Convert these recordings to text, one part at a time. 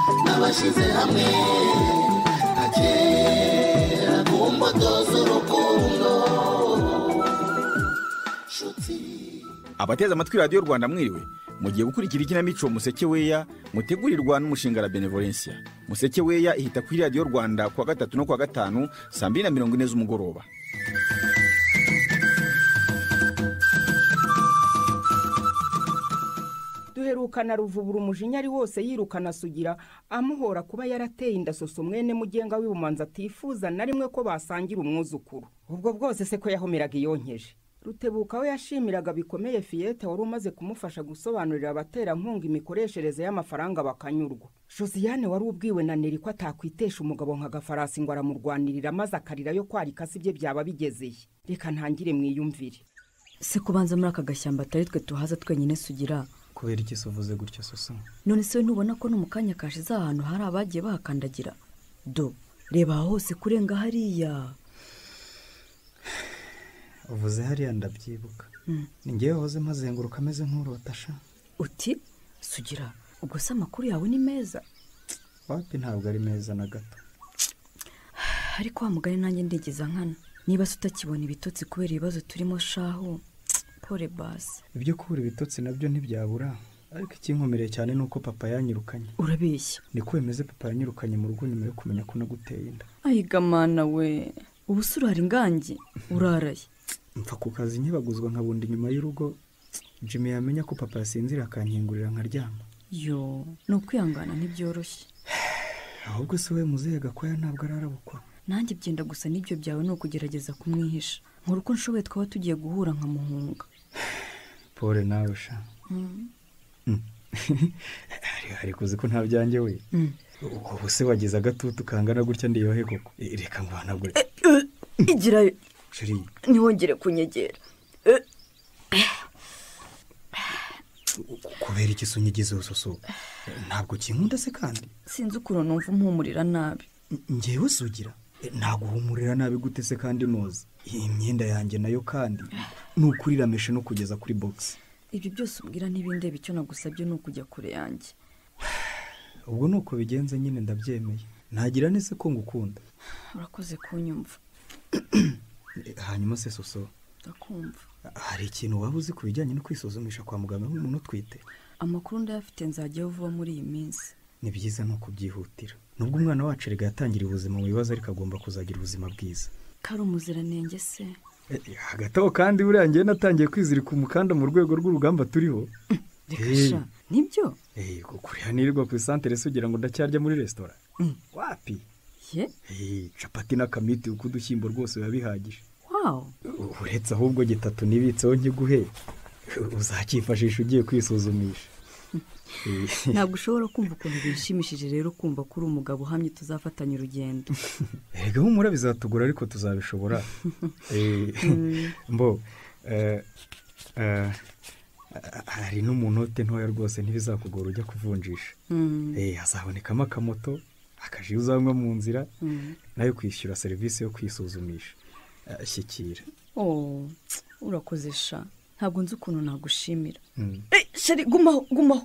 twashyize hamwe nka kera ku mbuto z'urukundo nshuti abateze amatwi radiyo rwanda mwiriwe mugiye gukurikira ikinamico museke weya mutegurirwa n'umushinga la benevolencia museke weya ihita kuri radiyo rwanda kuwa gatatu no kuwa gatanu saa mbiri na mirongo ine z'umugoroba duherukana ruvubura umujinya ari wose yirukana asugira amuhora kuba yarateye indasoso mwene mugenga w'ibumanza atifuza na rimwe ko basangira umwuzukuru ubwo bwose se ko yahomeraga iyonkeje rutebuka we yashimiraga bikomeye fiyete wari umaze kumufasha gusobanurira abaterankunga imikoreshereze y'amafaranga bakanyurwa josiyane wari ubwiwe na neri ko atakwitesha umugabo nka gafarasi ngo aramurwanirira maze akarira yo kwarika si bye byaba bigezeye reka ntangire mwiyumvire se kubanza muri aka gashyamba atari twe tuhaza twenyine sugira kubera iki se uvuze gutya soso none se ntubona ko no mu kanya kashize ahantu hari abagiye bahakandagira do reba aha hose kurenga hariya uvuze hariya ndabyibuka ni ngewe wahoze mpazenguruka ameze nk'urotasha uti sugira ubwo se amakuru yawe ni meza wapi ntabwo ari meza na gato ariko wa mugani nanjye ndigeza nkana niba se utakibona ibitotsi kubera ibibazo turimo shaho pole basi ibyo kubura ibitotsi nabyo ntibyabura ariko ikinkomereye cyane ni uko papa yanyirukanye urabeshya ni ko bimeze papa yanyirukanye mu rugo nyuma yo kumenya ko naguteye inda ayigamana we ubu se urara ingangi uraraye mfa ku kazi nkibaguzwa nkabundi inyuma y'urugo jimmy yamenya ko papa yasinzira akankingurira nkaryama yo ni ukwihangana ntibyoroshye ahubwo se we muzehe gakwaya ntabwo ararabukwa nanjye byenda gusa n'ibyo byawe ni ukugerageza kumwihisha nkora uko nshoboye twaba tugiye guhura nkamuhunga pole nawe sha Mm. Hari- hari kuzi ko nta byanjye we ubu se wagize agatutu kangana gutya ndiyohe koko Eh, reka ngo hanagure igirayo sheri ntiwongere kunyegera kubera iki sunyigize usoso ntabwo kinkunda se kandi sinzi ukuntu numva umpumurira nabi ngewe sugira naguhumurira nabi gute se kandi noza iyi myenda yanjye nayo kandi ni ukuri irameshe no kugeza kuri bogisi ibyo byose ubwira ntibindebe icyo nagusabye ni ukujya kure yanjye ubwo ni uko bigenze nyine ndabyemeye nagira nese ko ngukunda urakoze kunyumva Eh, hanyuma se soso ndakumva hari ikintu waba uzi ku bijyanye no kwisuzumisha kwa muganga nk'umuntu utwite amakuru ndayafite nzajyaho vuba muri iyi minsi ni byiza ni ukubyihutira nubwo umwana wacu erega yatangira ubuzima mu bibazo ariko agomba kuzagira ubuzima bwiza kari umuziranenge se Eh, hagati aho kandi buriya ngewe natangiye kwizirika umukanda mu rwego rw'urugamba turiho reka Eh. sha nibyo Eh, kukuriya nirirwa ku isantere se ugira ngo ndacyarya muri resitora wapi ye Eh, capati n'akamiti uko udushyimbo rwose biba bihagije wawu U- uretse ahubwo gitatu nibitseho nkiguhe uzakifashisha ugiye kwisuzumisha Eh, ntabwo ushobora kumva ukuntu bishimishije rero kumva ko uri umugabo uhamye tuzafatanya urugendo erega humura bizatugura ariko tuzabishobora Eh, mbo eh, eh, hari n'umunote ntoya rwose ntibizakugora ujya kuvunjisha Mm, Eh, hazabonekamo akamoto akaji uzanywa mu nzira mm. nayo kwishyura serivisi yo kwisuzumisha Eh, shyikira Oh, urakoze sha ntabwo nzi ukuntu nagushimira Mm. Eh, sheri gumaho gumaho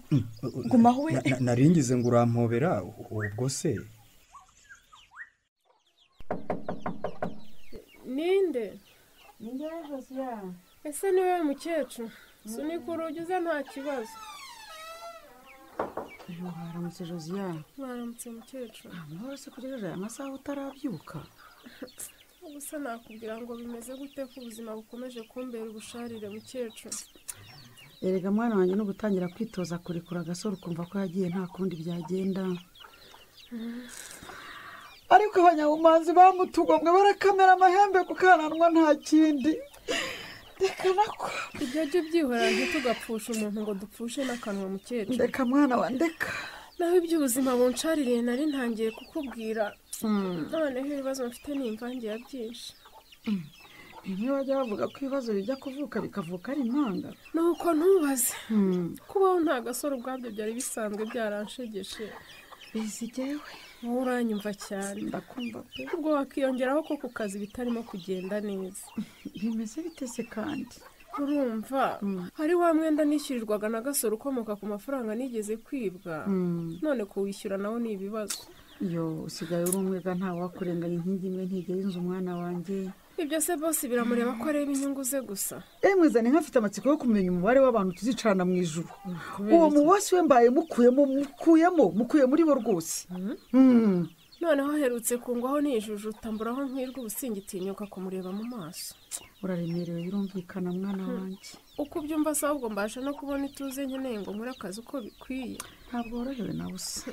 gumaho we Na- na- naringize ngo urampobera ubwo se ninde ni ngewe josiya ese ni wowe mukecuru sunika urugi uze nta kibazo haramutse josiya mwaramutse mukecuru amahoro se kugeza amasaha utarabyuka gusa nakubwira ngo bimeze gute ko ubuzima bukomeje kumbera ubusharire mukecuru erega mwana wanjye no gutangira kwitoza kurekura agasore ukumva ko yagiye nta kundi byagenda ariko abanyabumanzi bamutugomwe barakamera amahembe kukananwa nta kindi reka nako ibyo jya ubyihorera ntitugapfushe umuntu ngo dupfushe n'akanwa mukecuru ndeka mwana wa ndeka naho iby'ubuzima bunshaririye nari ntangiye kukubwira noneho ibibazo mfite ni imvange ya byinshi bimwe bajya bavuga ko ibibazo bijya kuvuka bikavuka ari impanga ni uko ntubaze kubaho nta gasore ubwabyo byari bisanzwe byaranshegeshe bizigewe wowe uranyumva cyane ndakumva pe ubwo wakiyongeraho ko ku kazi bitarimo kugenda neza bimeze bite se kandi urumva hari wa mwenda nishyurirwaga na gasoro ukomoka ku mafaranga nigeze kwibwa none kuwishyura nawo ni ibibazo iyo usigaye uri umwega ntawe wakurenganya inkingi imwe ntigera inzu umwana wanjye ibyo se bose biramureba ko areba inyungu ze gusa emwe zane nk'afite amatsiko yo kumenya umubare w'abantu tuzicarana mu ijuru uwo mubosi we mbaye mukuyemo mukuyemo mukuye muri bo rwose Mm. noneho aherutse kungwaho nijujuta mburaho nkirwa ubusingitinyuka kumureba mu maso uraremerewe birumvikana mwana wanjye uko ubyumva se ahubwo mbasha no kubona ituze nkeneye ngo nkore akazi uko bikwiye ntabwo worohewe na busa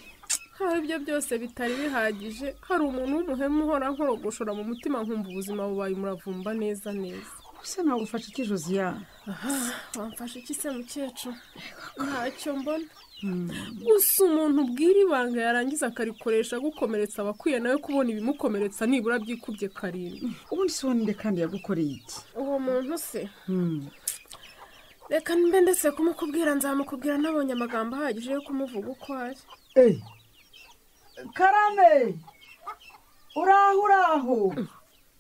hari ibyo byose bitari bihagije hari umuntu w'umuhemu uhora nkorogoshora mu mutima nkumva ubuzima bubaye umuravumba neza neza ubuse nagufasha iki josiya wamfasha iki se mukecuru ntacyo mbona gusa umuntu ubwira ibanga yarangiza akarikoresha gukomeretsa abakwiye nawe kubona ibimukomeretsa nibura byikubye karindwi ubundi si wowe kandi yagukoreye iki uwo muntu se reka mbe ndetse kumukubwira nzamukubwira nabonye amagambo ahagije yo kumuvuga uko ari Ei. karame uraho uraho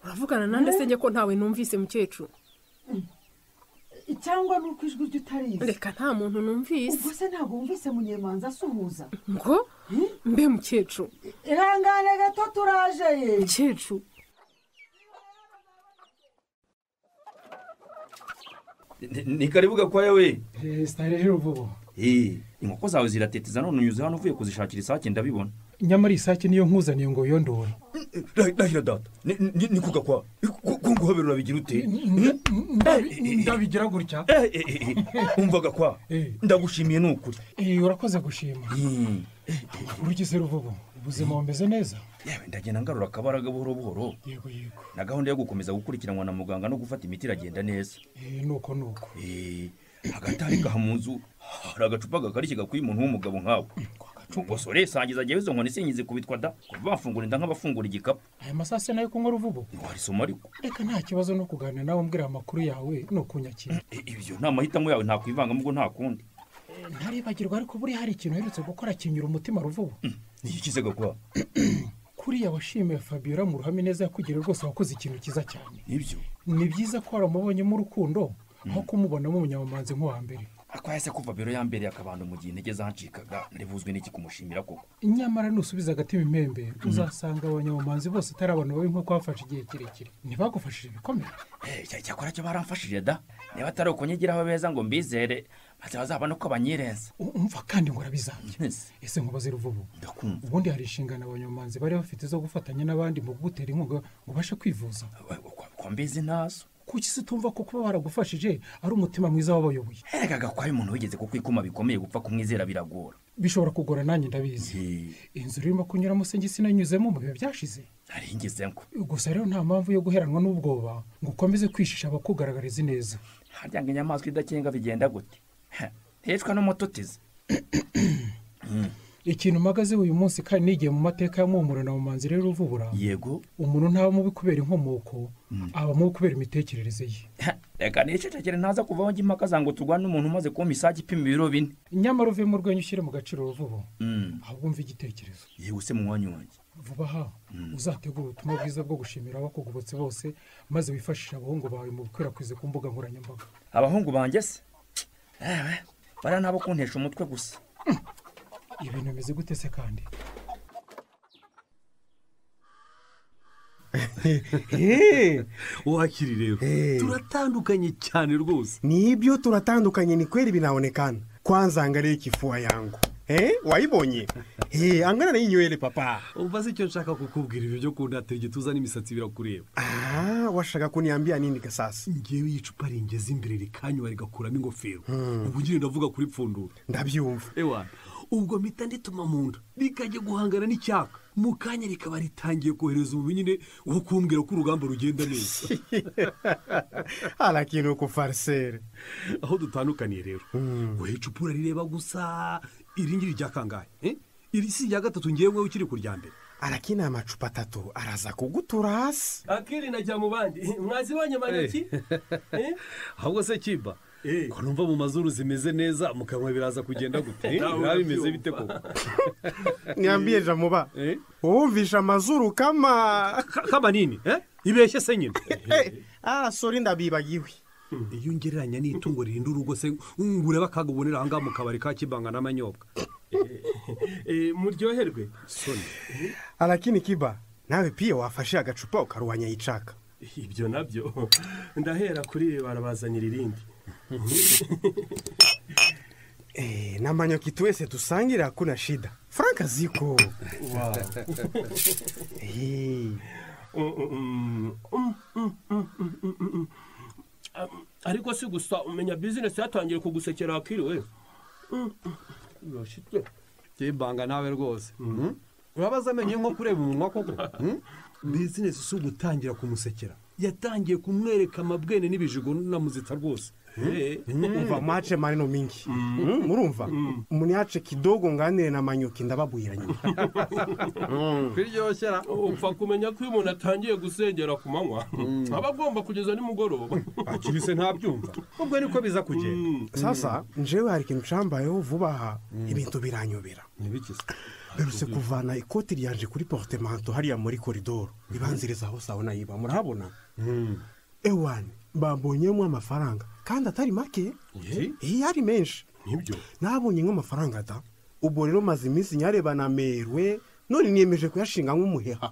uravugana nanjye se njye ko ntawe numvise mukecuru cyangwa ni uko ijwi ryo utarizi reka nta muntu numvise ubwo se ntabwo wumvise munyemanza asuhuza ngo mbe mukecuru ihangane gato turaje ye mukecuru Ni- ni karibu gakwaya we sitari rero vuba Eh, inkoko zawe ziratetiza none unyuze hano uvuye kuzishakira isake ndabibona nyamara isake niyo nkuzaniye ngo yondore ndahira data ni kugakwa kunguhaberura bigira ute ndabigira gutya umva gakwa Eh. ndagushimiye ni ukuri Eh, urakoze gushima Mm. urugize ruvubu ubuzima bumeze neza yewe ndagenda ngarura akabaraga buhoro buhoro yego yego na gahunda yo gukomeza gukurikiranwa na muganga no gufata imiti iragenda neza Eh, nuko nuko Eh, hagati hari gaha mu nzu hari agacupa gakarishye gakwiye umuntu w'umugabo nkawe gosore sangiza jyewe izo nkoni singizi kubitwa da kuva bafungura inda nk'abafungura igikapu aya masaha se nayo kunywa uruvubu warisoma ariko reka nta kibazo no kuganira nawe umbwira amakuru yawe ni ukunyakira Eh, ibyo ni amahitamo yawe ntakwivangamo ubwo nta kundi ntaribagirwa ariko buriya hari ikintu uherutse gukora kinyura umutima ruvubu nigikize gakwa kuriya washimiye fabiola mu ruhame neza yakugiriye rwose wakoze ikintu cyiza cyane nibyo ni byiza ko waramubonyemo urukundo aho kumubonamo umunyamumanzi nk'uwa mbere akwaya se kuva biro yambereye akabando mu gihe intege zancikaga nari buzwi n'iki kumushimira koko nyamara nusubiza agatima impembe uzasanga abanyamumanzi bose atari abantu babi nk'uko bafashe igihe kirekire ntibagufashije ibikomeye Eh, cya- cyakora cyo baramfashije da niba atari ukunyigiraho beza ngo mbizere maze bazabona uko banyirenza U- umva kandi ngo urabizambye Yes, ese nkubaze ruvubu ndakumva ubundi hari inshingano abanyamumanzi bari bafite zo gufatanya n'abandi mu kugutera inkunga ngo ubashe kwivuza We- we- kwa- kwa mbizi ntazo kuki se utumva ko kuba baragufashije ari umutima mwiza w'abayoboye erega gakwaya umuntu wigeze kukwikuma bikomeye gupfa kumwizera biragora bishobora kugora nanjye ndabizi inzu urimo kunyuramo se njye sinanyuzemo mu bihe byashize nari ngezemo gusa rero nta mpamvu yo guheranwa n'ubwoba ngo ukomeze kwishisha abakugaragariza ineza harya ngo inyamaswa idakenga bigenda gute Heh, ntiyicwa n'umututizi ikintu mpagazeho uyu munsi kandi nigiye mu mateka ya muhumuro na mumanzi rero uvubura yego umuntu ntaba mubi kubera inkomoko aba mubi kubera imitekerereze ye Heh, reka nicecekere ntaza kuvaho njye impaka zango turwane n'umuntu umaze kumpa isake ipima ibiro bine nyamara uve mu rwenya ushyire mu gaciro uruvubu Mm. ahubwo umva igitekerezo yewe se munywanyi wanjye vuba aha uzategure ubutumwa bwiza bwo gushimira abakugobotse bose maze wifashishe abahungu bawe mu gukwirakwiza ku mbuga nkoranyambaga abahungu banjye se ewe bariya nabo kuntesha umutwe gusa ibintu bimeze gute se kandi wakiri rero turatandukanye cyane rwose nibyo turatandukanye ni kweli binaonekana kwanza angalie kifua yangu eh waibonye eh angana na hii nywele papa uba si icyo nshaka kukubwira ibyo byo kundatira igituza n'imisatsi birakureba ah washaka kuniambia nini ke sasa ngewe icupa ringeze imbere rikanywa rigakuramo ingofero ubu ugire ndavuga kuri pfundura ndabyumva ewana ubwo mpita ndituma mu nda rikajya guhangana n'icyaka mu kanya rikaba ritangiye kohereza umubinyine wo kumbwira ko urugamba rugenda neza alakini uko farisere aho dutandukaniye rero wowe icupa urarireba gusa iri ngiri rya kangahe eh? iri si irya gatatu ngewe ukiri ku rya mbere alakini amacupa atatu araza kugutura hasi akirinda ajya mu bandi mwazibonye maneki ahubwo se kiba ko numva mu mazuru zimeze neza mu kanwa biraza kugenda gute eh? Nawe biba bimeze urabyumva. bite koko niambie jamuba Eh? wumvisha amazuru kama Ka- kamanini eh? ibeshye se nyine Eh, ah sori ndabibagiwe iyo ngereranya n'itungo ririnda urugo se ngura bakagubonera ahangaha mu kabari ka kibanga n'amanyobwa muryoherwe soni arakini kiba nawe piye wafashe agacupa ukaruhanya yicaka ibyo nabyo ndahera kuri ibi barabazanira irindi Eh, na manyoki tuwese tusangira hakuna shida frank ziko Wow. Eh, Mm, mm, mm, mm, mm, mm, mm. Ah, ariko si gusa umenya bizinesi yatangiye kugusekera hakiriwe Mm, mm. urashitse kibanga nawe rwose urabaza amenyo nko kureba umunwa koko Mm? bizinesi si ugutangira kumusekera yatangiye kumwereka amabwene n'ibijigo n'amuzitsa rwose Eh. umva mace maneno mingi Mm, murumva muniache kidogo nganire na manyoki ndababwira nyuma biryoshera upfa kumenya ko iyo umuntu atangiye gusengera ku manywa aba agomba kugeza nimugoroba akiri se ntabyumva ubwo niko biza kugenda sasa njewe hari ikintu cambayeho vuba aha ibintu biranyobera ntibikize berutse kuvana ikoti ryanje kuri portemanto hariya muri koridoro ibanziriza aho sawa nayiba murabona ewani babonyemo amafaranga kandi atari make iyo ari menshi nibyo nabonye nk'amafaranga da ubwo rero maze iminsi nyareba namerwe none niyemeje kuyashinga nk'umuheha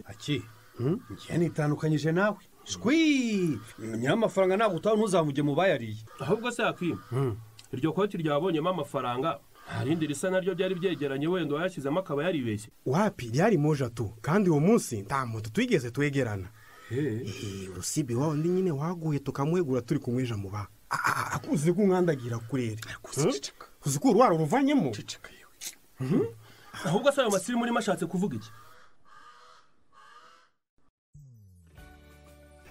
aki njye nitandukanyije nawe shwi nyir'amafaranga ntabwo utaha ntuzamuge mu bayariye ahubwo se yakwima iryo koti ryabonyemo amafaranga nta rindi risa naryo ryari byegeranye wenda uwayashyizemo akaba yaribeshye wapi ryari moja tu kandi uwo munsi nta muntu twigeze twegerana Eh, urusibe wa undi nyine waguye tukamuhegura turi kumweja mu ba akuze ko nkandagira kurere uzi ko uruwaro ruvanyemo ahubwo se ayo masirimu urimo ashatse kuvuga iki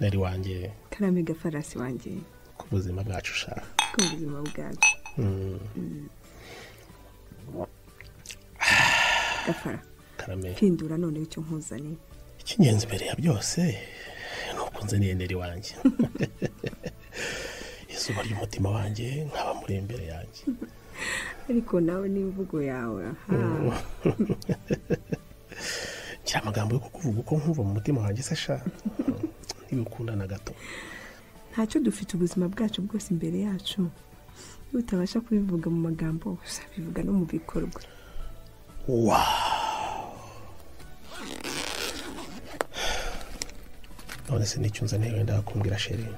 nari wanjye karame gafarasi wanjye ku buzima bwacu sha ku buzima bwacu Mm, Mm. gafara karame hindura none icyo nkuzaniye icy'ingenzi mbere ya byose ni ukunze niyendera iwanjye izuba ry'umutima wanjye nkaba muri imbere yanjye ariko nawe n'imvugo yawe aha ngira amagambo yo kukuvuga uko nkumva mu mutima wanjye se sha ntibikunda na gato ntacyo dufite ubuzima bwacu bwose imbere yacu iyo utabasha kubivuga mu magambo uzabivuga no mu bikorwa wa none se n'icyo unzaniye wenda wakumbwira sheri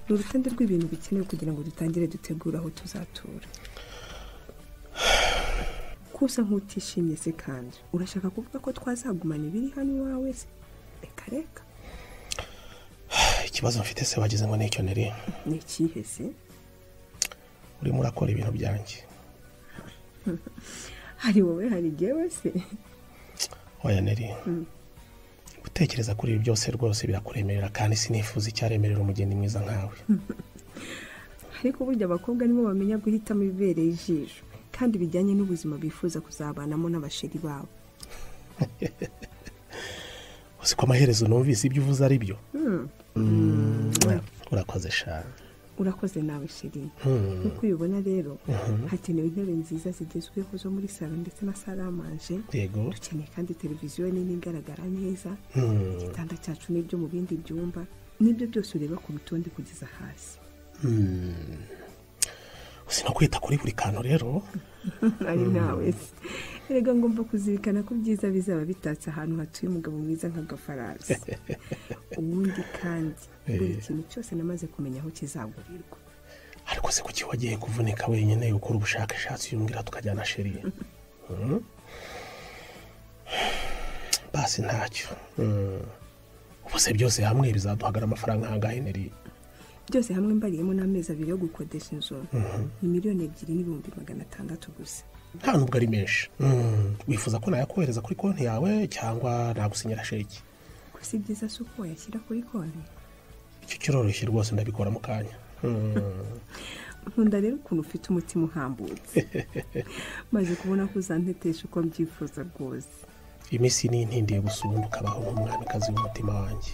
ni urutonde rw'ibintu bikenewe kugira ngo dutangire dutegure aho tuzatura ko usa nk'utishimye se kandi urashaka kuvuga ko twazagumana ibiri hano iwawe se reka reka ikibazo mfite se wagize ngo n'icyo niri ni ikihe se urimo urakora ibintu byanjye hari wowe hari jyewe se oya niri Mm. gutekereza kuri ibi byose rwose birakuremerera kandi sinifuza icyaremerera umugeni mwiza nkawe ariko burya abakobwa nibo bamenya guhitamo ibibereye ijisho kandi bijyanye n'ubuzima bifuza kuzabanamo n'abasheri babo uzi ko amaherezo numvise ibyo uvuze ari byo Hmm, urakoze shaka urakoze nawe sheri Hmm. nk'uko ubibona rero Mhm. hakenewe intebe nziza zigezweho zo muri salo ndetse na saramanje yego dukeneye kandi televiziyo nini igaragara neza Hmm. igitanda cyacu n'ibyo mu bindi byumba n'ibyo byose ureba ku rutonde kugeza hasi Hmm. uzi no kwita kuri buri kantu rero ari Mm. nawe se erega ngomba kuzirikana ko ibyiza bizaba bitatse ahantu hatuye umugabo mwiza nka gafarasi ubundi kandi buri Eh. kintu cyose namaze kumenya aho kizagurirwa ariko se kuki wagiye kuvunika wenyine ukora ubushakashatsi yumvira tukajyana sheri Hmm? basi ntacyo Hmm. ubu se byose hamwe bizaduhagara amafaranga ahangahe niri byose hamwe mbariyemo n'amezi abiri yo gukodesha inzu ni miliyoni ebyiri n'ibihumbi magana atandatu gusa nta nubwo ari menshi Hmm. wifuza ko nayakohereza kuri konti yawe cyangwa nagusinyira sheki gusa ibyiza si uko wayashyira kuri konti icyo kiroroshye rwose ndabikora mu kanya Hmm. nkunda rero ukuntu ufite umutima uhambutse maze kubona ko uzantetesha uko mbyifuza rwose iminsi ni intindiye gusunda ukabaho nk'umwamikazi w'umutima wanjye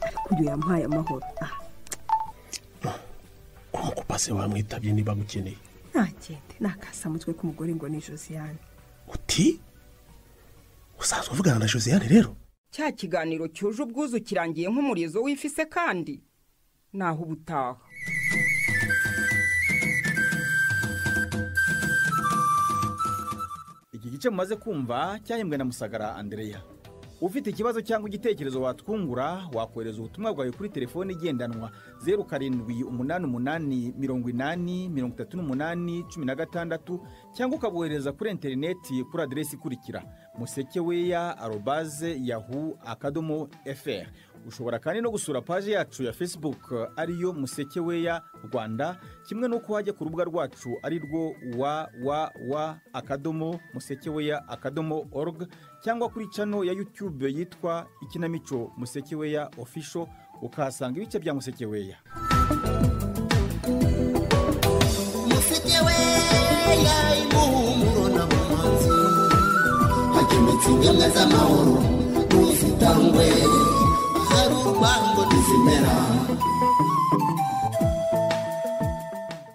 ariko uyu yampaye amahoro ah kuba se wamwitabye niba agukeneye ntagende nakasa mutwe k'umugore ngo ni josiane uti usanzwe uvugana na josiane rero cya kiganiro cyuje ubwuzu kirangiye nk'umurizo w'ifise kandi naho uba utaha iki gice mumaze kumva cyahembwe na musagara andereya ufite ikibazo cyangwa igitekerezo watwungura wakohereza ubutumwa bwawe kuri telefone igendanwa zeru karindwi umunani umunani mirongo inani mirongo itatu n'umunani cumi na gatandatu cyangwa ukabohereza kuri interineti kuri aderesi ikurikira musekeweya arobaze yahu akadomo fr ushobora kandi no gusura paji yacu ya facebook ariyo musekeweya rwanda kimwe n'uko wajya ku rubuga rwacu ari rwo www akadomo musekeweya akadomo org cyangwa kuri cano ya yutube yitwa ikinamico musekeweya ofisho ukahasanga ibice bya musekeweya musekeweya imuhumuro n'abamanzi hakemetsa ingemwe z'amahoro n'ubusitangwe hari urwango ntizimera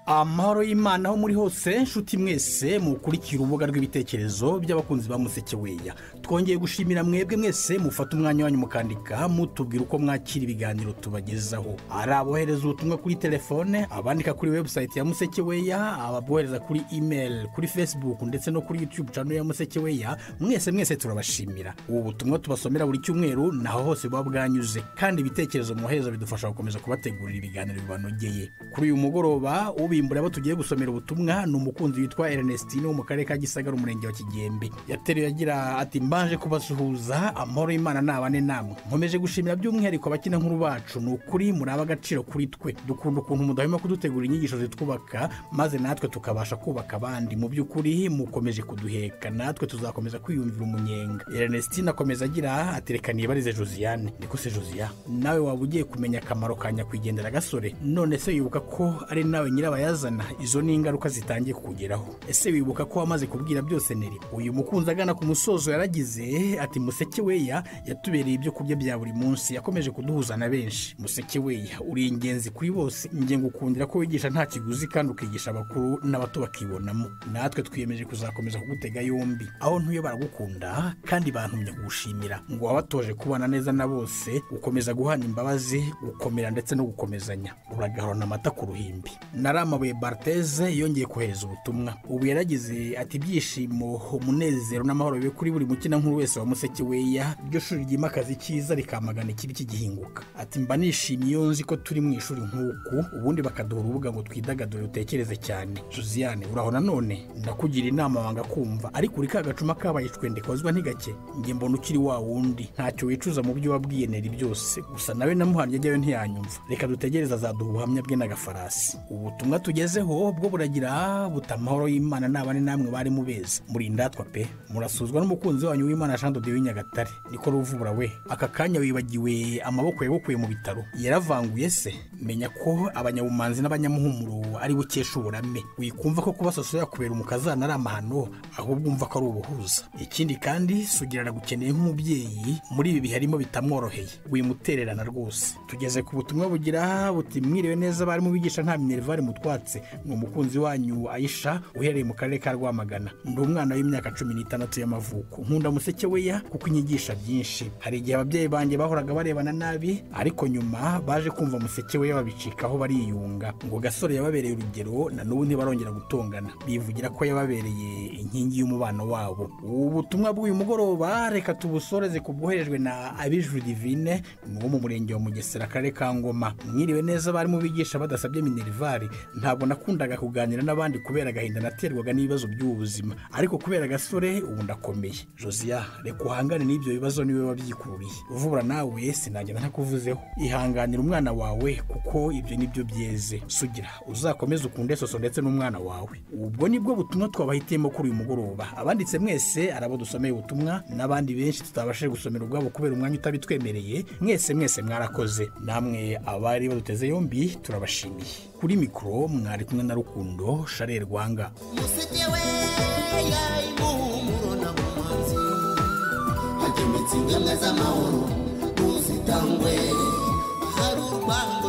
amahoro y'imana aho muri hose nshuti mwese mukurikira urubuga rw'ibitekerezo by'abakunzi ba musekeweya twongeye gushimira mwebwe mwese mufata umwanya wanyu mukandika mutubwira uko mwakira ibiganiro tubagezaho ari abohereza ubutumwa kuri telefone abandika kuri webusayiti ya musekeweya ababohereza kuri imeri kuri fesibuku ndetse no kuri yutube cano ya musekeweya mwese mwese turabashimira ubu butumwa tubasomera buri cyumweru naho hose buba bwanyuze kandi ibitekerezo mwohereza bidufasha gukomeza kubategurira ibiganiro bibanogeye kuri uyu mugoroba ubimbura abo tugiye gusomera ubutumwa ni umukunzi witwa Ernestine wo mu karere ka gisagara umurenge wa kigembe yateruye agira ati mbanje kubasuhuza amahoro y'imana nabane namwe nkomeje gushimira by'umwihariko abakina nkuru bacu ni ukuri muri agaciro kuri twe dukunda ukuntu mudahwema kudutegura inyigisho zitwubaka maze natwe tukabasha kubaka abandi mu by'ukuri mukomeje kuduheka natwe tuzakomeza kwiyumvira umunyenga Ernestine akomeza agira ati reka nibarize josiane niko se josiane nawe waba ugiye kumenya akamaro ka nyakwigendera gasore none se wibuka ko ari nawe nyirabayazana izo ni ingaruka zitangiye kukugeraho ese wibuka ko wamaze kubwira byose neri uyu mukunzi agana ku musozo yaragize ati musekeweya yatubereye ibyo kurya bya buri munsi yakomeje kuduhuza na benshi musekeweya uri ingenzi kuri bose njye ngukundira ko wigisha nta kiguzi kandi ukigisha abakuru n'abato bakibonamo natwe twiyemeje kuzakomeza kugutega yombi aho ntuye baragukunda kandi bantumye kugushimira ngo wabatoje kubana neza na bose ukomeza guhana imbabazi gukomera ndetse no gukomezanya uragahorana amata ku ruhimbi naramabuye barteze yongeye kohereza ubutumwa ubu yaragize ati ibyishimo umunezero n'amahoro bibe kuri buri mukina nkuru wese wa musekeweya iryo shuri ryimakaza icyiza rikamagana ikibi kigihinguka ati mba nishimiye iyo nzi ko turi mu ishuri nk'uku ubundi bakaduha urubuga ngo twidagadure utekereze cyane josiane uraho nanone ndakugira inama wanga kumva ariko uri ka gacuma kabaye icwende kozwa ntigake njye mbona ukiri wa wundi ntacyo wicuza mu byo wabwiye neri byose gusa nawe namuhanye ajyayo ntiyanyumva reka dutegereze azaduha ubuhamya bwe n'agafarasi ubutumwa tugezeho bwo buragira buta amahoro y'imana n'abane namwe bari mubezi muri indatwa pe murasuzwa n'umukunzi wanyu w'imana jean dode w'inyagatare niko ruvubura we aka kanya wibagiwe amaboko yabokuye mu bitaro yaravanguye se menya ko abanyabumanzi n'abanyamuhumuro ari bukesha uburame wikumva ko kubasosoya kubera umukazana ari amahano ahubwo umva ko ari ubuhuza ikindi kandi sugira aragukeneye nk'umubyeyi muri ibi bihe arimo bitamworoheye wimutererana rwose tugeze ku butumwa bugira buti mwiriwe neza abarimu bigisha nta minerivare mutwatse ni umukunzi wanyu ayisha uhereye mu karere ka rwamagana ndi umwana w'imyaka cumi n'itandatu y'amavuko nkunda musekeweya kuko inyigisha byinshi hari igihe ababyeyi banjye bahoraga barebana nabi ariko nyuma baje kumva musekeweya babicikaho bariyunga ngo gasore yababereye urugero na n'ubu ntibarongera gutongana bivugira ko yababereye inkingi y'umubano wabo ubu butumwa bw'uyu mugoroba reka tubusoreze ku bwoherejwe na abijuru divine ni uwo mu murenge wa mugesera akarere ka ngoma mwiriwe neza abarimu bigisha badasabye minerivare ntabwo nakundaga kuganira n'abandi kubera agahinda naterwaga n'ibibazo by'ubuzima ariko kubera agasore ubu ndakomeye josiya reka uhangane n'ibyo bibazo niwe wabyikururiye uvura nawe sinagenda ntakuvuzeho ihanganira umwana wawe kuko ibyo nibyo byeze sugira uzakomeze ukunde soso ndetse n'umwana wawe ubwo nibwo butumwa twabahitiyemo kuri uyu mugoroba abanditse mwese ari abo dusomeye ubutumwa n'abandi benshi tutabashije gusomera ubwabo kubera umwanya utabitwemereye mwese mwese mwarakoze namwe abari baduteze yombi turabashimiye kuri mikoro mwari kumwe na rukundo sharel rwanga musekeweya imuhumuro n'abamanzi hakemetsa ingemwe z'amahoro n'ubusitangwe hari urwango